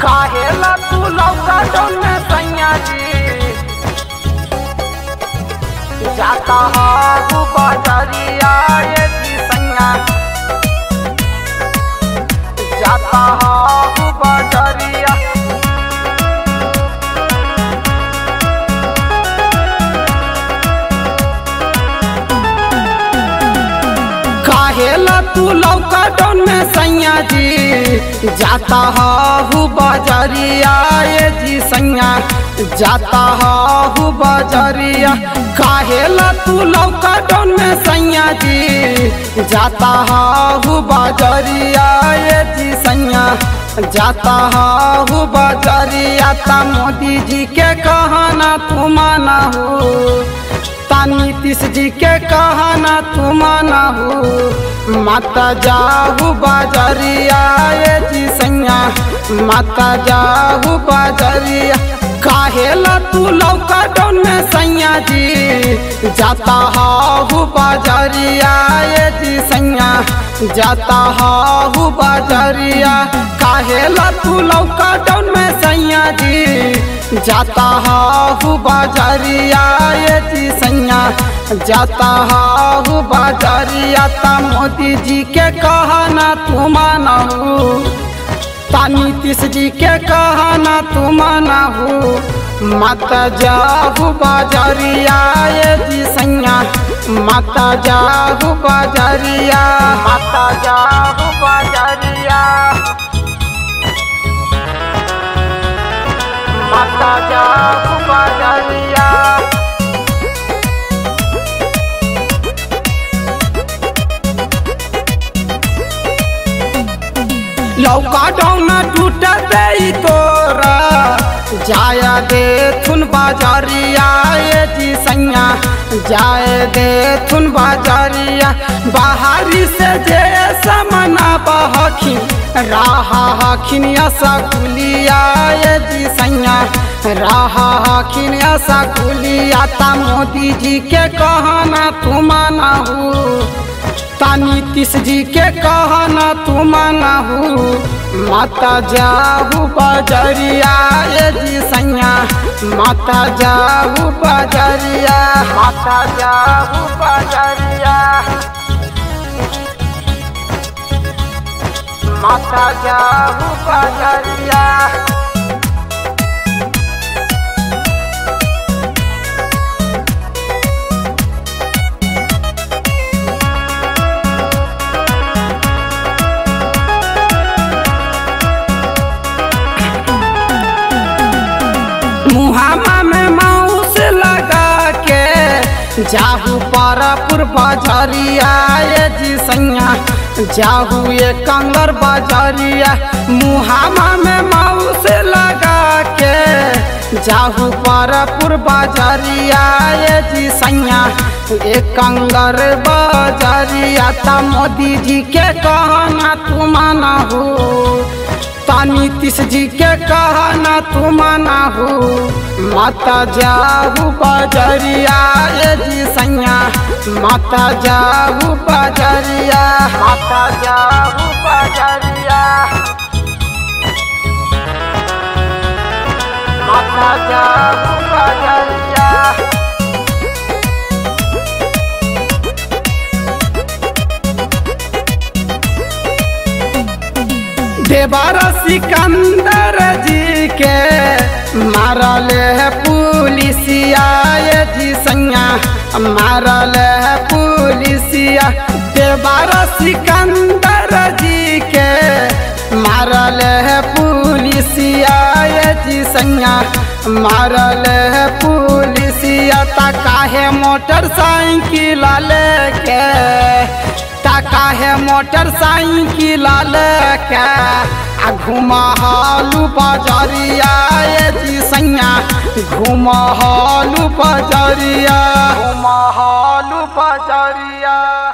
काहेला तू लौका में सैया जी जाता हागू बाजारिया ये जी सैया जाता हागू बाजारिया काहेला तू लौका डौन में सैया जी जाता हूँ बाजारिया ये जी सैया जाता हूँ बाजारिया काहेला तू लौका डौन में सैया जी जाता हूँ बाजारिया ये जी सैया जाता हूँ बाजारिया ता मोदी जी के कहना तू माना हो ता नीतीश जी के कहना तू माना हो माता जाहू बाजारिया ये जी सैया माता जाहू बाजारिया काहेला तू लौका डौन में सैया जी जाता हाहू बाजारिया ये जी सैया जाता हाहू बाजारिया काहेला तू लौका डौन में सैया जी जाता हाहू बाजारिया ये जी सैया जाता हाहू बाजारिया ता मोदी जी के कहना तू माना हो ता नीतीश जी के कहना तू माना हो माता जाहू बाजारिया ये जी सैया माता जाहू बाजारिया माता जाहू बाजारिया माता जाहू बाजारिया लौका डौना टूट दे तोरा जाया दे थुन बाजारिया ये जी सैया जाए दे थुन बाजारिया बाहरी से जे समना बहखिन राहा हखिन ऐसा गुलिया ये जी सैया राहा हखिन ऐसा गुलिया ता मोदी जी के कहना तू माना हो ता नीतीश जी के कहना तू माना हो माता जाहू बाजरिया ये जी सैया माता जाहू बाजरिया माता जाहू बाजरिया माता जाहू बाजरिया मुहामा में माउस लगा के जाहू पारापुर बाजारिया ये जी सैया जाहू ये कंगर बाजारिया मुहामा में माउस लगा के जाहू पारापुर बाजारिया ये जी सैया ये कंगर बाजारिया ता मोदी जी के कहना तू माना हो ता नीतीश जी के कहना तू माना हो माता जाहू बाजरिया ये जी सैया माता जाहू बाजरिया माता जाहू बाजरिया माता जाहू बाजरिया देवारा सिकंदर जी के मारल है पुलिसिया ये जी सैया मारल है पुलिसिया देवारा सिकंदर जी के मारल है पुलिसिया ये जी सैया मारल है पुलिसिया ता काहे मोटरसाइकिल लेके टाका है मोटरसाइकिल लेके आ घुमा हालू बाजारिया ये जी सैया घुमा हालू बाजारिया घुमा हालू बाजारिया